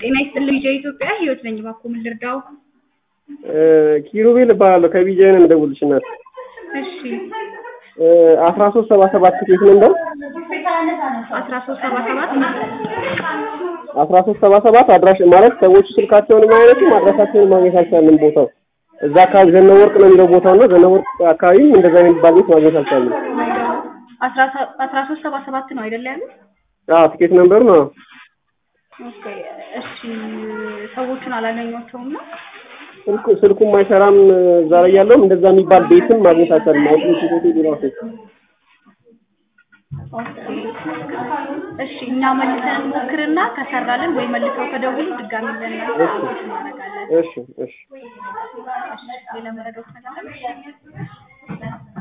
ጤና ይስጥልኝ ልጄ ኢትዮጵያ ህይወት ነኝ። እባክዎ ምን ልርዳው? ኪሩቤል እባላለሁ ከቢጃይ ነው የምደውልልሽ እናት። እሺ አስራ ሶስት ሰባ ሰባት ትኬት ነበር አስራ ሶስት ሰባ ሰባት አስራ ሶስት ሰባ ሰባት አድራሽ ማለት ሰዎቹ ስልካቸውን አይነቱም አድራሻቸውን ማግኘት አልቻልንም። ቦታው እዛ አካባቢ ዘነበወርቅ ነው የሚለው ቦታው እና ዘነበወርቅ አካባቢም እንደዛ የሚባል ቤት ማግኘት አልቻልንም። አስራ ሶስት ሰባ ሰባት ነው አይደለ ያሉት? አዎ ትኬት ነምበሩ ነው። ኦኬ እሺ ሰዎቹን አላገኟቸውም ነው? ስልኩ ስልኩም አይሰራም እዛ ላይ ያለውም እንደዛ የሚባል ቤትም ማግኘት አልቻልንም። አውጥቶ ሆቴል ራሱ ኦኬ እሺ እኛ መልሰን እንሞክርና ከሰራልን ወይ መልሰው ከደውሉ ድጋሚ ለእናንተ እናደርጋለን። እሺ እሺ እሺ ሌላ መረዳት ነገር